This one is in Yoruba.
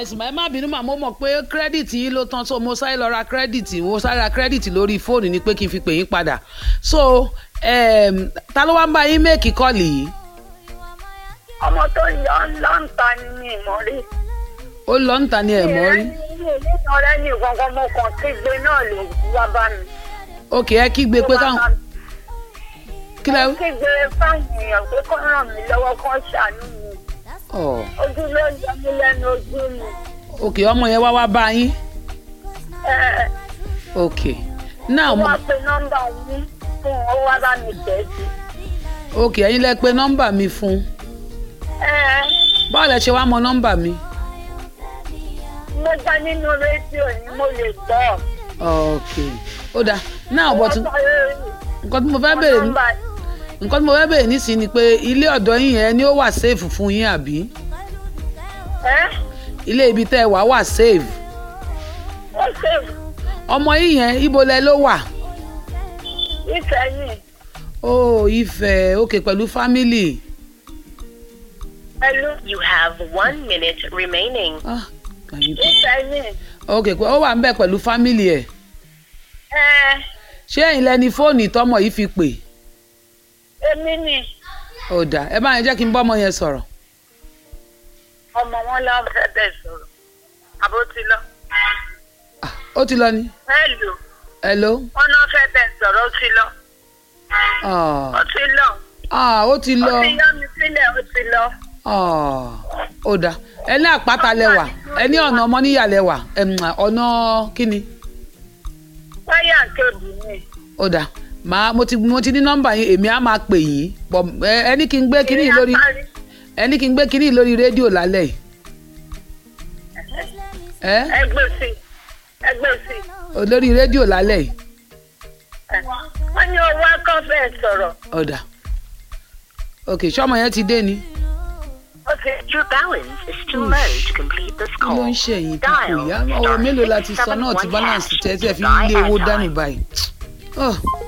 ẹ̀sùn ẹ má bínú màá mo mọ̀ pé kírẹ́dìtì yín ló tán so mo sáré lọ ra kírẹ́dìtì mo sáré ra kírẹ́dìtì lórí fóònù ni pé kí n fi pè yín padà so um, ta ló wá ń bá yín méèkì kọ́ọ̀lì yìí ọmọ tó yọ lọ́ǹta ni mi mọ̀ rí. ó lọ ń ta ni ẹ̀ mọ́ rí nínú ọ̀rẹ́ ní kankan mo kàn kígbe náà ló wá bá mi. òkè ẹ kígbe pé káwọn kí lẹ mo kígbe fáwọn èèyàn pé kó ràn mí lọ́wọ́ kó ṣàánú mi. ọ ojú ló ń yọ mí lẹ́nu ojú mi. òkè ọmọ yẹn wá wá bá yín ẹ òkè náà mo wá pe nọ́mbà yín fún ó wá bá mi tẹ̀ sí. òkè ẹ̀yin lẹ pé nọ́mbà mi fún ẹ báwo lẹ ṣe wá mọ nọ́mbà mi mo gbá nínú rédíò ni mo lè gbọ́. òkè ó dáa náà bọ̀ tún Wọ́n sọ lórí nǹkan tí mo fẹ́ béèrè ní nọ́mbà nǹkan tí mo fẹ́ béèrè nísìnyí ni pé ilé ọ̀dọ́ yín yẹn ni ó wà safe fún yín àbí ẹ ilé ibi tẹ́ ẹ wà wà safe ó ṣèwù ọmọ yín yẹn ibo lẹ ló wà ìfẹ̀yìn ó Ifẹ̀ òkè pẹ̀lú family pẹ̀lú You have one minute remaining. ah kàyí tó ìfẹ̀yìn òkè pé ó wà ń bẹ̀ pẹ̀lú family ẹ̀ ẹ ṣé ẹ̀yin lẹni fóònù tọmọ yìí fi pè èmi ni ó dà ẹ bá yẹn jẹ́ kí n bọ́ ọmọ yẹn sọ̀rọ̀ ọmọ wọn lọ fẹ́ bẹ̀ sọ̀rọ̀ àbó ti lọ. Ah, ó ti lọ ni hello hello wọn náà fẹ́ bẹ̀ sọ̀rọ̀ ó ti lọ ah ó ti lọ ah ó ti ó lọ ti yọ mi sílẹ̀ ó ti lọ. ah ó dà ẹ ní àpáta lẹwà ẹ ní ọ̀nà ọmọníyà lẹwà ẹm, ọ̀nà kíni wáyà kébù ni ó dà màá mo ti mo ti ní nọ́mbà yín èmi á máa pè yín pọ̀ ẹ ẹ ní kí n gbé kíní yìí lórí ẹ ní kí n gbé kíní yìí lórí rédíò lálẹ́ yìí ẹ ẹgbẹ́ sí ẹgbẹ́ sí lórí rédíò lálẹ́ yìí wọ́n ní owó akọ́fẹ́ sọ̀rọ̀ ó dà ok ṣọ́mọ yẹn ti dé ni. ó ti Your balance is too low to complete this kí ló call. ń ṣe ẹ̀yìn tí kò yá ọ̀rọ̀ mélòó la ti sọ náà ti balance tẹ́ tí ẹ fi ń lé owó dání báyìí. Oh.